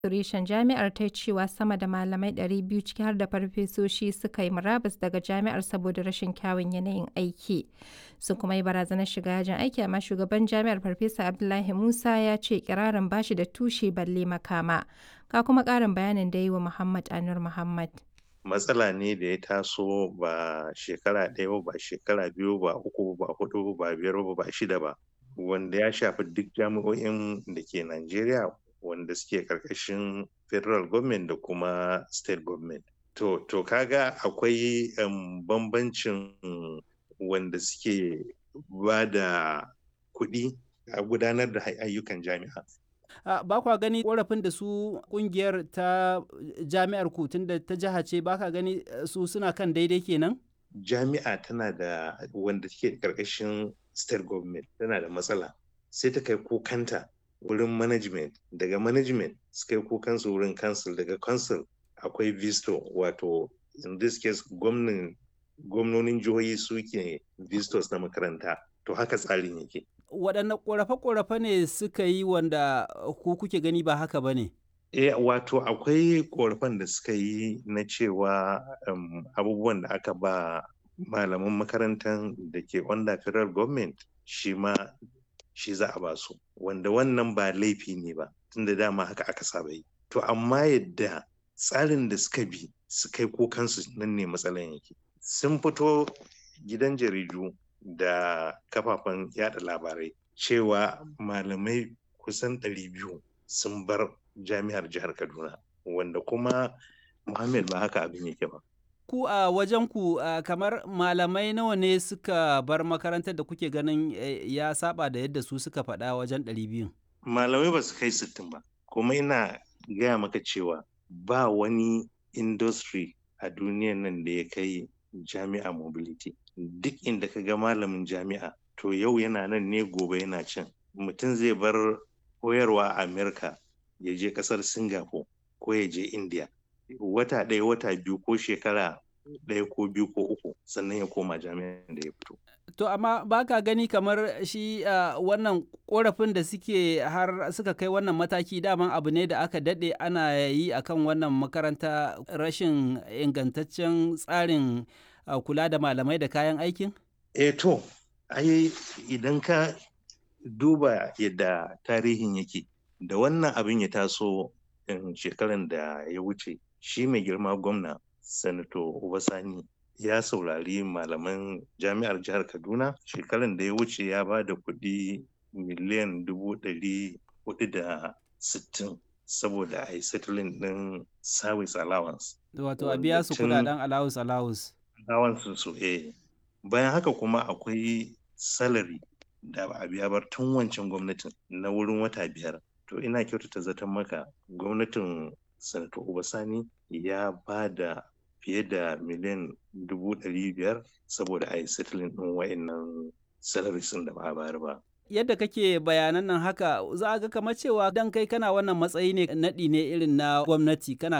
reshen jami'ar ta cewa sama da malamai 200 ciki har da farfesoshi suka yi murabus daga jami'ar saboda rashin kyawun yanayin aiki. Sun kuma yi barazanar shiga yajin aiki amma shugaban jami'ar Farfesa Abdullahi Musa ya ce kirarin bashi da tushe balle makama. Ka kuma ƙarin bayanin da yi wa Muhammad Anur Muhammad. matsala ne da ya taso ba shekara ɗaya ba shekara biyu ba uku ba hudu ba biyar ba ba shida ba wanda ya shafi duk jami'o'in da ke Najeriya wanda suke karkashin federal government da kuma state government to to kaga akwai um, bambancin wanda suke ba da kuɗi a gudanar da ayyukan jami'a Uh, ba kwa gani korafin da su kungiyar ta jami'ar ku da ta jiha ce ba ka gani su suna kan daidai kenan? Jami'a tana da wanda take karkashin state government tana da matsala sai ta kai kukanta wurin management daga management su kai kukansu wurin council daga council akwai visto wato in this case gwamnonin jihohi suke vistos na makaranta to haka tsarin yake waɗanne ƙorafe-ƙorafe ne suka yi wanda ku kuke gani ba haka ba ne? E, wato akwai ƙorafen da suka yi na cewa um, abubuwan da aka ba malaman makarantar da ke under federal government shi ma shi za a ba su wanda wannan ba laifi ne ba tunda dama haka aka saba yi to amma yadda tsarin da suka bi su kai kukansu nan ne matsalan yake sun fito gidan jaridu da kafafen yada labarai cewa malamai kusan 200 sun bar jami'ar jihar kaduna wanda kuma muhammad ba haka abin yake ba ku a wajen ku kamar malamai nawa ne suka bar makarantar da kuke ganin ya saba da yadda su suka faɗa wajen 200 malamai ba su kai 60 ba kuma ina gaya maka cewa ba wani industry a duniyan nan da ya kai jami'a mobility duk inda ka ga malamin jami'a to yau yana nan ne gobe yana can mutum zai bar koyarwa a amerika ya je kasar singapore ko ya je india wata ɗaya wata biyu ko shekara ɗaya ko biyu ko uku sannan ya koma jami'an da ya fito to amma ba ka gani kamar shi uh, wannan korafin da suke har suka kai wannan mataki daman abu ne da aka daɗe ana yi akan wannan makaranta rashin ingantaccen tsarin uh, kula da malamai da kayan aikin? E to, ai idan ka duba yadda tarihin yake da wannan abin ya taso shekaran da ya wuce shi mai girma gwamna sanato Obasani ya saurari malaman jami'ar jihar Kaduna shekaran da ya wuce ya ba da kuɗi miliyan dubu ɗari hudu da sittin saboda a yi settling ɗin service allowance. Wato a biya su kudaden allowance allowance. Allowance su eh. Bayan haka kuma akwai salary da ba a biya bar tun wancan gwamnatin na wurin wata biyar. To ina kyautata zaton maka gwamnatin Sanato Obasani ya ba da fiye da miliyan dubu ɗari biyar saboda a yi settling ɗin wa'innan salaries da ba a bayar ba. yadda kake bayanan nan haka za a ga kamar cewa dan kai kana wannan matsayi ne naɗi ne irin na gwamnati kana